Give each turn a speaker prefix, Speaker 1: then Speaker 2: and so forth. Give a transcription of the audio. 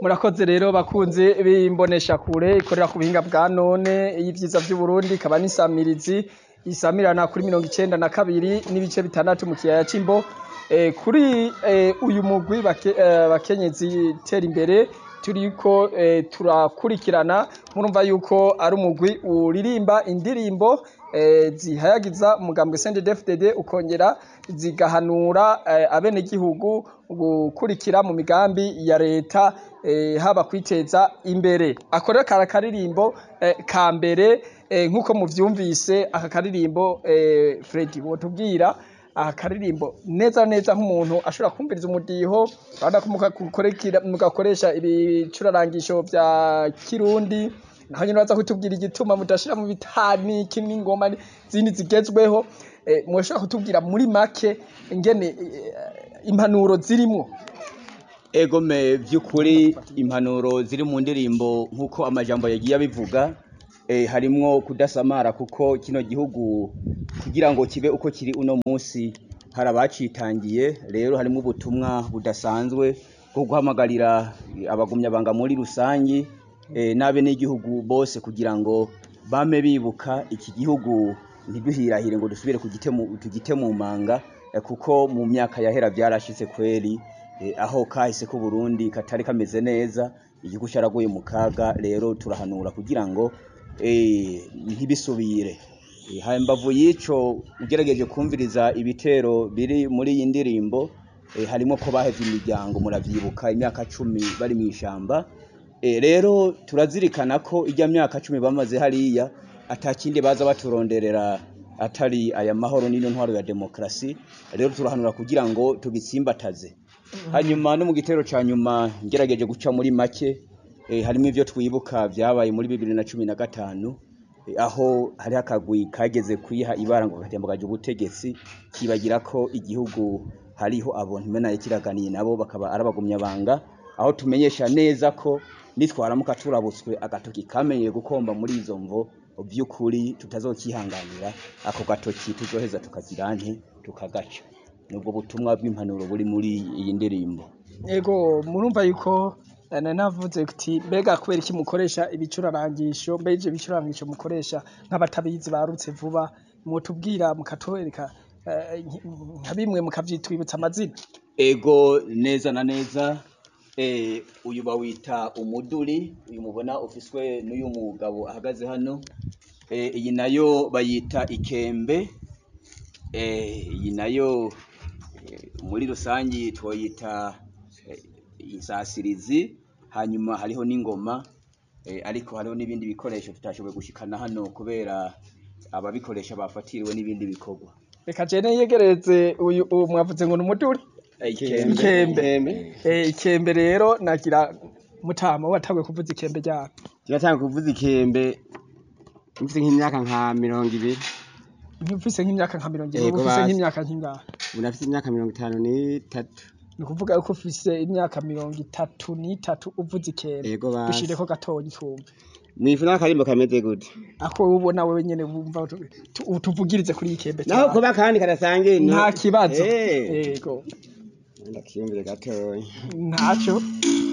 Speaker 1: murakoze rero bakunzi b'imbonesha kure ikorera ku buhinga bwa none y'ivyiza vy'Uburundi ikaba n'isamirizi isamirana kuri mirongo icenda na kabiri n'ibice bitandatu mu kiyaya c'Imbo Eh, kuri eh, uyu mugwi bake- eh, bakenyezi tera imbere turiko eh, turakurikirana murumva yuko ari umugwi uririmba indirimbo eh, zihayagiza umugambwe CNDD-FDD ukongera zigahanura eh, abenegihugu gukurikira mu migambi ya leta eh, haba kwiteza imbere akorera kara karirimbo eh, ka mbere eh, nk'uko muvyumvise aka karirimbo eh, Freddy wotubwira aha karirimbo neza neza nk'umuntu ashobora kumviriza umudiho urabona ko mugakorekera- mugakoresha ibicurarangisho vya kirundi naho nyene baza kutubwira igituma mudashira mu bitani kimwe ingoma zindi zigezweho eh, mwoshobora kutubwira muri make ingene eh, impanuro zirimwo
Speaker 2: egome vy'ukuri impanuro ziri mu ndirimbo nk'uko amajambo yagiye abivuga eh, harimwo kudasamara kuko kino gihugu kugira ngo kibe uko kiri uno munsi hari abacitangiye rero harimwo ubutumwa budasanzwe bwo guhamagarira abagumyabanga muri rusangi eh, n'abenegihugu bose kugira ngo bame bibuka iki gihugu ntiduhirahire ngo dusubire kugitemu- tugite mu manga eh, kuko mu myaka yahera vyarashitse kweri eh, aho kahise ku Burundi katari kameze neza igihugu caraguye mu kaga rero turahanura kugira ngo eh, ntibisubire Eh, hambavu y'ico ugerageje kumviriza ibitero biri muri iyi ndirimbo eh, harimo ko bahevye imiryango muravyibuka imyaka cumi bari mw'ishamba Eh, rero turazirikana ko ijya myaka cumi bamaze hariya atakindi baza baturonderera atari aya mahoro n'ino ntwaro ya demokrasi rero turahanura kugira ngo tubitsimbataze hanyuma no mu gitero ca nyuma ngerageje guca muri make eh, harimo ivyo twibuka vyabaye muri bibiri na cumi na gatanu eh, aho hari akagwi kageze kwiha ibara ngo gatembagaje ubutegetsi kibagira ko igihugu hariho abo ntimenaye kiraganiye nabo bakaba arabagumyabanga aho tumenyesha neza ko nitwaramuka turabutswe agatoki kamenyeye gukomba muri izo mvo vy'ukuri tutazokihanganira ako gatoki tuzoheza tukagira nte tukagaca nubwo butumwa bw'impanuro buri muri iyi ndirimbo
Speaker 1: ego murumva yuko eh, nari navuze kuti mbega kubera iki mukoresha ibicurarangisho mbega ivyo bicurarangisho mukoresha nk'abatabizi barutse vuba mutubwira mukatwereka eh, nka bimwe mukavyitwibutsa amazina
Speaker 2: ego neza na neza eh, uyu bawita umuduri uyu mubona ufiswe n'uyu mugabo ahagaze hano eh, iyi nayo bayita ikembe eh, iyi nayo eh, muri rusangi twoyita eh, insasirizi hanyuma hariho n'ingoma eh, ariko hariho n'ibindi bikoresho tutashoboye gushikana hano kubera ababikoresha bafatiriwe n'ibindi bikorwa
Speaker 1: reka jene yegereze uyu uwo mwavuze ngo ni umuduri ikembe Eh, ikembe rero nagira mutama watanguye kuvuza ikembe ryako
Speaker 3: turatanga kuvuza ikembe mfite nk'imyaka nka mirongo ibiri
Speaker 1: ufise nk'imyaka nka mirongo ine
Speaker 3: Yego,
Speaker 1: uba ufise
Speaker 3: basi.
Speaker 1: nk'imyaka nk'ingahe
Speaker 3: ubu nafite imyaka mirongo itanu n'itatu
Speaker 1: ni ukuvuga yuko ufise imyaka mirongo itatu n'itatu uvuza ikembe
Speaker 3: yego basi
Speaker 1: dushireko gatoyi twumve
Speaker 3: mwifu n'akarimbo kameze gute
Speaker 1: ako wowe ubona wewe nyene wumva tu- tu- utuvugirize kuri iyi kembe
Speaker 3: naho
Speaker 1: cyane.
Speaker 3: kuba kandi kadasangiye
Speaker 1: nta kibazo
Speaker 3: Eh.
Speaker 1: yego
Speaker 3: ndakiyumvire gatoya
Speaker 1: ntaco